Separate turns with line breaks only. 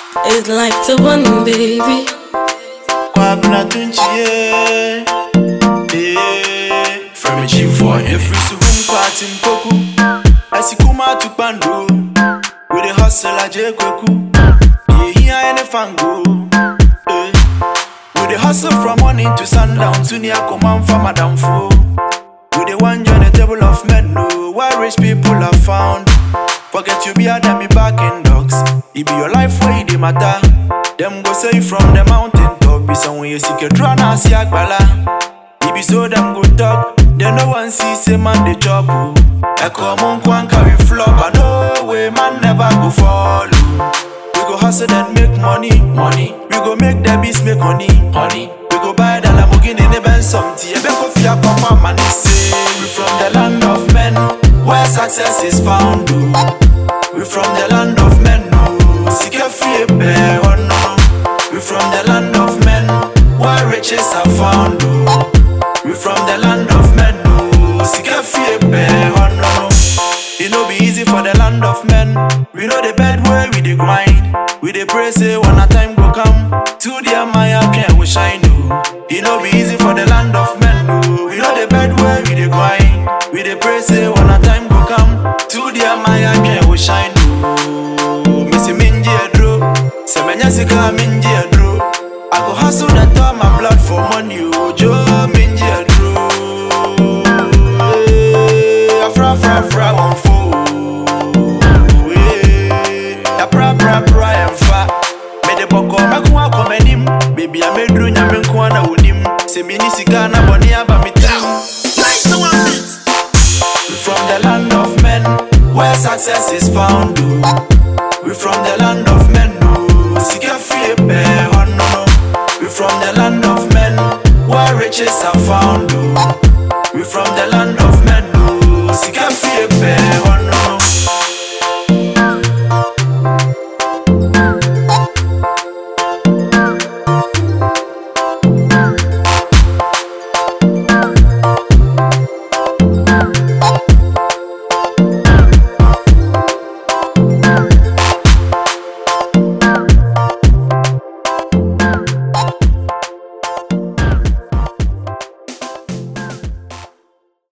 It's like the one, baby.
Kwabena tunchie Eh From a chief for every subun party mpoku Asikuma tukpando We the hustle aje kweku Yeah, here any fango Eh We the hustle from morning to sundown To near command for madam fo We the one join the table of men no Where rich people are found Forget you be a them me back in dogs It be your life where it dey matter Them go say you from the mountain top Be somewhere you seek a draw na see agbala It be so them go talk They no one see say man they chop oh. Echo mon kwan carry flop I know way man never go follow We go hustle and make money Money We go make the beats make honey Honey We go buy the Lamborghini and even something Ebe go fear papa man they say We from the land of men Where success is found oh. We from the land of men oh. Sika fie bear oh no We from the land of men Where riches are found oh. We from the land of men oh. Sika fie bear oh no It no be easy for the land of men We know the bed where we dey grind We dey pray say one a time go come To the Maya can we shine oh. It no be easy for the land of men oh. We know the bed where we dey grind We dey pray say one a time go come To the Maya can we shine oh. Missy minji adro Se menya sika minji adro I go hustle and turn my blood for money oh. Joe minji adro Eh, Afra fra fra one fool Eh, Ya pra pra pra emfa Me de boko meko akọ m'anim Baby a meduru nyame nko a na wonim Sɛ mini sika na bɔne aba me tirim We from the land of men Where success is found oh. We from the land of men oh. Sika fie pɛ hɔ no no We from the land of men Where riches are